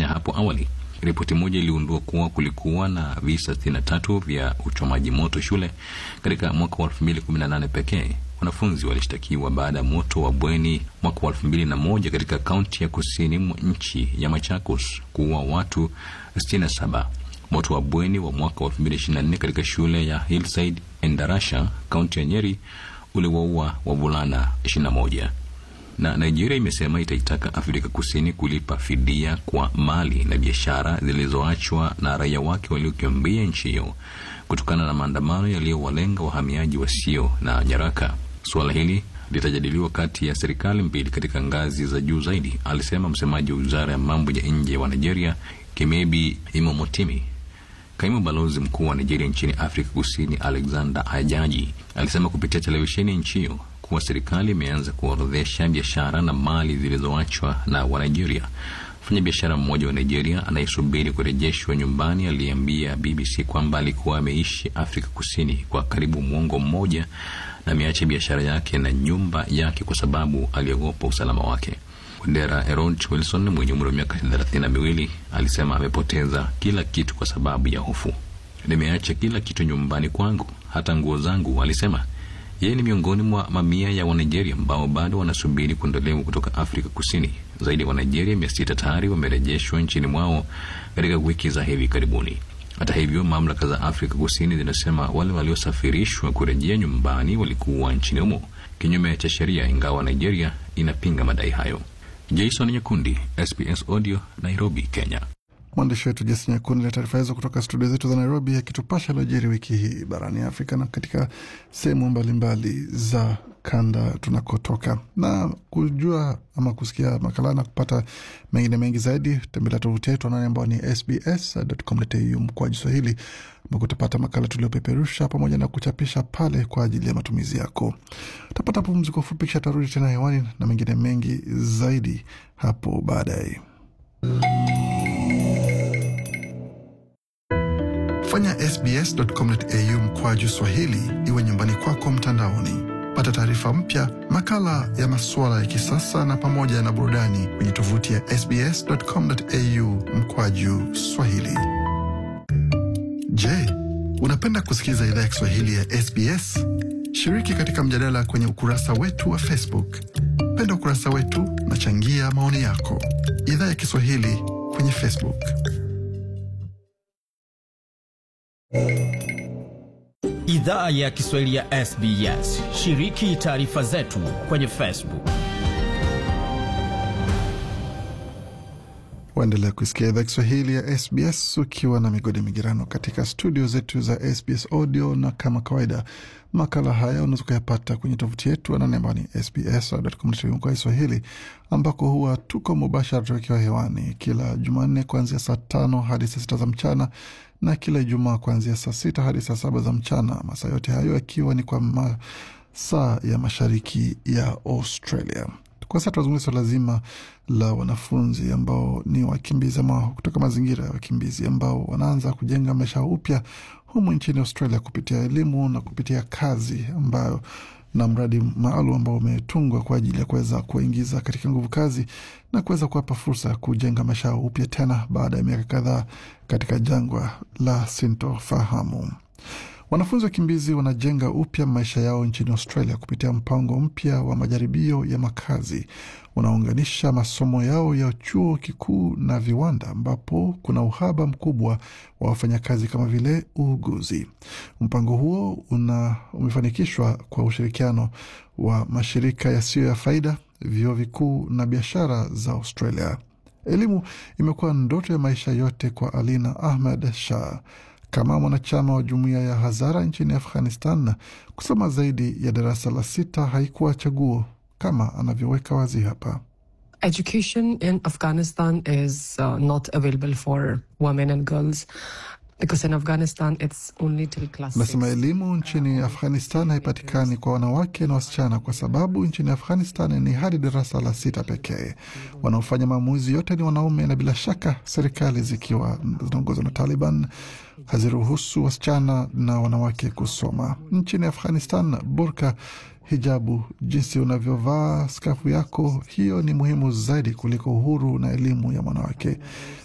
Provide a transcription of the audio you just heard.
Kenya hapo awali. Ripoti moja iliundua kuwa kulikuwa na visa 63 vya uchomaji moto shule katika mwaka wa 2018 pekee. Wanafunzi walishtakiwa baada ya moto wa bweni mwaka wa 2001 katika kaunti ya kusini mwa nchi ya Machakos kuua watu 67. Moto wa bweni wa mwaka wa 2024 katika shule ya Hillside Endarasha, kaunti ya Nyeri uliwaua wavulana 21 na Nigeria imesema itaitaka Afrika Kusini kulipa fidia kwa mali na biashara zilizoachwa na raia wake waliokimbia nchi hiyo kutokana na maandamano yaliyowalenga wahamiaji wasio na nyaraka. Suala hili litajadiliwa kati ya serikali mbili katika ngazi za juu zaidi, alisema msemaji wa wizara ya mambo ya nje wa Nigeria, Kimebi Imomotimi. Kaimu balozi mkuu wa Nigeria nchini Afrika Kusini, Alexander Ajaji, alisema kupitia televisheni nchi hiyo kuwa serikali imeanza kuorodhesha biashara na mali zilizoachwa na Wanigeria. Mfanya biashara mmoja wa Nigeria anayesubiri kurejeshwa nyumbani aliambia BBC kwamba alikuwa ameishi Afrika Kusini kwa karibu mwongo mmoja na ameacha biashara yake na nyumba yake kwa sababu aliogopa usalama wake. Wandera Erod Wilson mwenye umri wa miaka thelathini na miwili alisema amepoteza kila kitu kwa sababu ya hofu. Nimeacha kila kitu nyumbani kwangu, hata nguo zangu, alisema. Yeye ni miongoni mwa mamia ya Wanigeria ambao bado wanasubiri kuondolewa kutoka Afrika Kusini. Zaidi ya Wanigeria mia sita tayari wamerejeshwa nchini mwao katika wiki za hivi karibuni. Hata hivyo, mamlaka za Afrika Kusini zinasema wale waliosafirishwa kurejea nyumbani walikuwa nchini humo kinyume cha sheria, ingawa Nigeria inapinga madai hayo. Jason Nyakundi, SBS Audio, Nairobi, Kenya. Mwandishi wetu Jesi Nyakundi na taarifa hizo kutoka studio zetu za Nairobi, akitupasha aliojiri wiki hii barani Afrika na katika sehemu mbalimbali za kanda tunakotoka. Na kujua ama kusikia makala na kupata mengine mengi zaidi, tembelea tovuti yetu anani ambao ni sbs.com.au mkwaju Swahili, ambako utapata makala tuliopeperusha pamoja na kuchapisha pale kwa ajili ya matumizi yako. Utapata pumziko fupi, kisha tarudi tena hewani na mengine mengi zaidi hapo baadaye. Fanya sbs.com.au mkwaju Swahili iwe nyumbani kwako mtandaoni. Pata taarifa mpya, makala ya masuala ya kisasa na pamoja na burudani kwenye tovuti ya sbs.com.au mkwaju Swahili. Je, unapenda kusikiliza idhaa ya Kiswahili ya SBS? Shiriki katika mjadala kwenye ukurasa wetu wa Facebook. Penda ukurasa wetu na changia maoni yako. Idhaa ya Kiswahili kwenye Facebook. Idhaa ya Kiswahili ya SBS. Shiriki taarifa zetu kwenye Facebook. Waendelea kusikia idhaa Kiswahili ya SBS ukiwa na migodi migirano katika studio zetu za SBS Audio, na kama kawaida makala haya unaweza ukayapata kwenye tovuti yetu anani ambao ni sbs.com.au kwa Kiswahili, ambako huwa tuko mubashara tukiwa hewani kila Jumanne kuanzia saa tano hadi saa sita za mchana na kila Ijumaa kuanzia saa sita hadi saa saba za mchana, masaa yote hayo yakiwa ni kwa masaa ya mashariki ya Australia. Kwa sasa tunazungumza swala zima la wanafunzi ambao ni wakimbizi ama kutoka mazingira ya wakimbizi ambao wanaanza kujenga maisha upya humu nchini Australia kupitia elimu na kupitia kazi ambayo na mradi maalum ambao umetungwa kwa ajili ya kuweza kuwaingiza katika nguvu kazi na kuweza kuwapa fursa ya kujenga maisha upya tena baada ya miaka kadhaa katika jangwa la sintofahamu. Wanafunzi wakimbizi wanajenga upya maisha yao nchini Australia kupitia mpango mpya wa majaribio ya makazi unaounganisha masomo yao ya chuo kikuu na viwanda, ambapo kuna uhaba mkubwa wa wafanyakazi kama vile uuguzi. Mpango huo una umefanikishwa kwa ushirikiano wa mashirika yasiyo ya faida, vyuo vikuu na biashara za Australia. Elimu imekuwa ndoto ya maisha yote kwa Alina Ahmed Shah kama mwanachama wa jumuiya ya Hazara nchini Afghanistan. Kusoma zaidi ya darasa la sita haikuwa chaguo, kama anavyoweka wazi hapa. Education in Afghanistan is uh, not available for women and girls because in Afghanistan it's only till class Nasema six. elimu nchini Afghanistan haipatikani kwa wanawake na wasichana kwa sababu nchini Afghanistan ni hadi darasa la sita pekee. Wanaofanya maamuzi yote ni wanaume, na bila shaka serikali zikiwa zinaongozwa na Taliban haziruhusu wasichana na wanawake kusoma. Nchini Afghanistan, burka, hijabu, jinsi unavyovaa skafu yako, hiyo ni muhimu zaidi kuliko uhuru na elimu ya mwanawake.